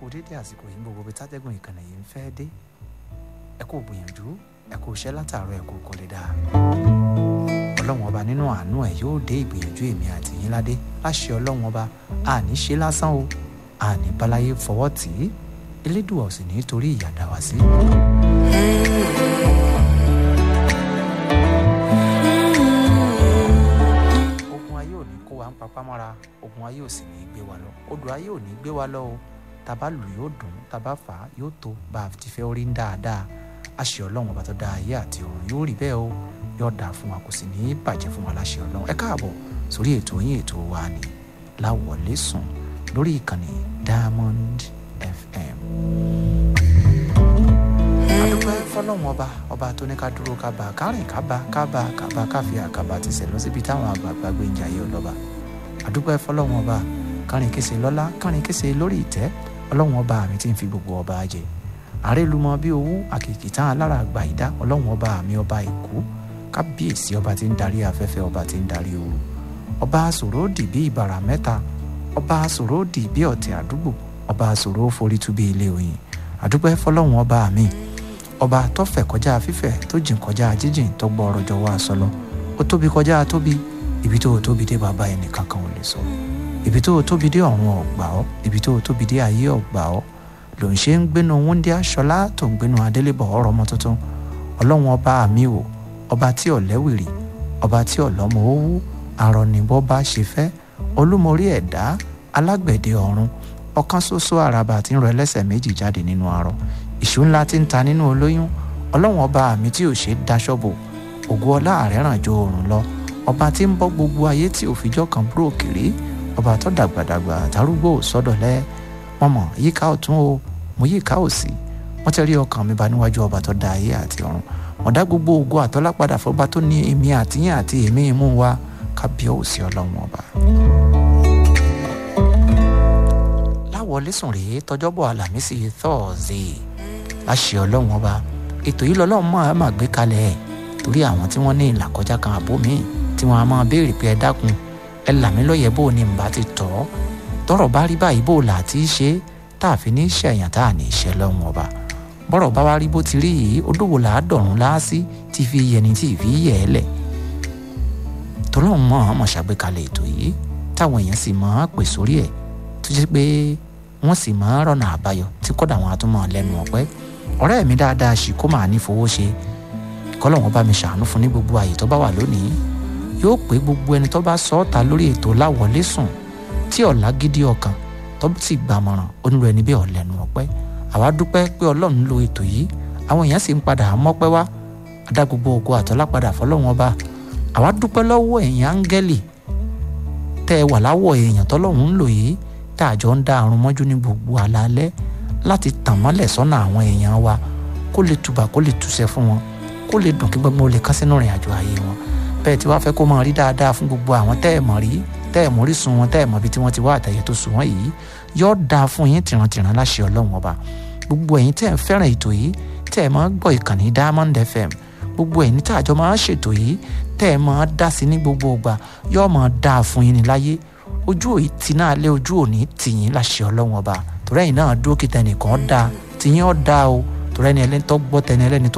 dédé àsìkò yìí gbogbo bí tátẹ́gùn ìkànnì yìí ń fẹ́ dé ẹ kò gbìyànjú ẹ kò ṣẹ́ látàárọ̀ ẹ kò kò lè dáa ọlọ́run ọba nínú àánú ẹ yóò dé ìgbìyànjú èmi àti yín ládé láṣẹ ọlọ́run ọba àní ṣe lásán o àní báláyé fọwọ́ tì í elédùà ò sì ní torí ìyàdá wá sí. ogun ayé ò ní kó wa ń papá mọ́ra ogun ayé ò sì ní gbé wa lọ odò ayé ò ní gbé wa lọ o tàbá lù yóò dùn tàbá fà á yóò tó bá a ti fẹ́ orí ń dáadáa àṣẹ ọlọ́run ọba tó dá ayé àti ọ̀run yóò rí bẹ́ẹ̀ o yóò dáa fún wa kò sì ní í bàjẹ́ fún wa láṣẹ ọlọ́run ẹ káàbọ̀ sórí ètò yín ètò wa ni láwọlé sùn lórí ìkànnì Diamond FM. adúpẹ́ fọlọ́run ọba ọba tó ní ká dúró ká bá kárìn ká bá ká bá ká bá káfí àkàbà ti sẹ̀ lọ síbi táwọn àgbààgbà gbé ń jayé ọlọ́ba adúpẹ́ fọlọ́run ọba kárìn kése lọ́lá kárìn kése lórí ìtẹ́ ọlọ́run ọba mi ti ń fi gbogbo ọba jẹ àrélùmọ́ bí owó àkìkì tán alára àgbà ìdá ọlọ́run ọba mi ọba èkó kábíyèsí ọba tí ń darí afẹ́fẹ́ ọba tí ń darí ooru ọba sòródì bí ìbàrà mẹ́ta ọba sòródì bí ọ̀tẹ̀ àdúgbò ọba sòró forí tú bí ilé oyin àdúpẹ́ fọlọ́run ọba mi ọba tó fẹ̀ kọjá fífẹ̀ tó jìn kọjá jíjìn tó gbọ́ ọ̀rọ̀ jọ wá sọlọ ó tóbi kọjá tóbi ibi tó tóbi dé bàbá ẹnì kankan ò lè sọ ibi tó tóbi dé ọ̀run ọ̀gbà ọ́ ibi tó tóbi dé ayé ọ̀gbà ọ́ ló ń ṣe ń gbénu wúndí aṣọlá tó ń gbénu adélébọ̀ ọ̀rọ̀ ọmọ tuntun ọlọ́run ọba mi wò ọba tí ò lẹ́wìrì ọba tí ò lọ́mọ owó àrọ̀nìbọ́ bá ṣe fẹ́ olúmorí ẹ̀dá alágbẹ̀dẹ ọ̀run ọ̀kan ṣoṣo àràbà tí ń rọ ẹlẹ́sẹ̀ méjì jáde nínú arọ ìṣú ńlá tí ń ta nínú olóyún ọlọ́run ọba mi tí ò ṣe dáṣọ́ bò ògo ọlá ààrẹ ràn jo oòrùn lọ ọba tí ń bọ́ gbogbo ayé tí òfijọ́ kan búrò kiri ọba tó dàgbàdàgbà àtàrúgbò sọ́dọ̀lẹ́ wọn mọ̀ yíká ọ̀tún o mo yíká òsì wọ́n ti rí ọkàn mi bá níwájú ọba tó dá ayé àti ọ̀run wọ́n dá gbogbo ògo àtọ́lá padà fọba tó ní èmi àtìyìn àti èmi imú wa kábíọ́ òsì ọlọ́run ọba. láwọlé sùn rèé tọjọ́bọ̀ àlàmísì thursday láṣẹ ọlọ́run ọba ètò yìí lọ́lọ́run máa máa gbé kalẹ̀ ẹ̀ torí àwọn tí wọ́n ní ìlàkọjá kan àbó míì tí wọ́n á máa béèrè pé ẹ dákun ẹ là mí lóye bó o ní mbà ti tọ́ tọ́rọ̀ bá rí báyìí bó o là ti ṣe tá a fi ní ṣẹ̀yàn tá a ní ṣe lọ́run ọba bọ́rọ̀ bá wá rí bó ti rí yìí odòwò là á dọ̀rùn láásí tí fi yẹni tí fi yẹ ẹ lẹ̀ tọ́lọ́run mọ̀ ọ́n mọ̀ ṣàgbékalẹ̀ ètò yìí táwọn èèyàn sì mọ̀ ọ́n pè sórí ẹ̀ tó jẹ́ pé wọ́n sì mọ̀ ọ́n rọ̀nà àbáyọ tí kọ́dà wọn àtúmọ̀ lẹ́nu ọ̀pẹ́ ọ̀rẹ́ mi dáadáa ṣì kó máa ní fowó ṣe kọ́lọ́wọ́n bá mi ṣàánú fún ní gbogbo àyè tó bá wà lónìí yóò pé gbogbo ẹni tó bá sọ ọ́ ta lórí ètò láwọlé sùn tí ọ̀la gidi ọkàn tó sì gbàmọ̀ràn onírú ẹni bẹ́ẹ̀ ọ̀lẹ́nu ọ̀pẹ́ àwa dúpẹ́ pé ọlọ́run lo ètò yìí àwọn èèyàn sì ń padà mọ́pẹ́ wá adá gbogbo ògo àtọ́lá padà fọlọ́run ọba àwa dúpẹ́ lọ́wọ́ èèyàn áńgẹ́lì tẹ́ ẹ wà láwọ̀ èèyàn tọ́lọ́run ń lò yìí tá a jọ ń dá àrùn mọ́jú ní gbogbo àlàálẹ́ láti tàn mọ́lẹ̀ sọ́nà àwọn èèyàn wa kó lè tùbà kó lè túṣẹ́ fún wọn kó lè dùn kí gbogbo lè kán sínú ìrìn àjò ayé wọn bẹ́ẹ̀ tí wàá fẹ́ kó máa rí dáadáa fún gbogbo àwọn tẹ́ ẹ̀ mọ̀ rí tẹ́ ẹ̀ mórí sun wọn tẹ́ ẹ̀ mọ̀ bí tí wọ́n ti wá àtẹ̀yẹ tó sùn wọ́n yìí yóò dáa fún yín tìrantìran láṣẹ ọlọ́run ọba gbogbo ẹ̀yin tẹ́ ẹ̀ ń fẹ́ràn ètò yìí tẹ́ ẹ̀ máa ń gbọ́ ìkànnì Diamond FM gbogbo ẹ̀yin tí àjọ máa ń ṣètò yìí tẹ́ ẹ̀ máa dá sí ní gbogbo ọgbà yóò máa dáa fún yín ní láyé ojú òyì tí náà lé ojú òní tì yín láṣẹ ọlọ́run ọba torí ẹ̀yin náà dúró kí tẹnìkan dáa tì yín ọ̀ dáa o torí ẹni ẹlẹ́ni tó gbọ́ tẹni ẹlẹ́ni tó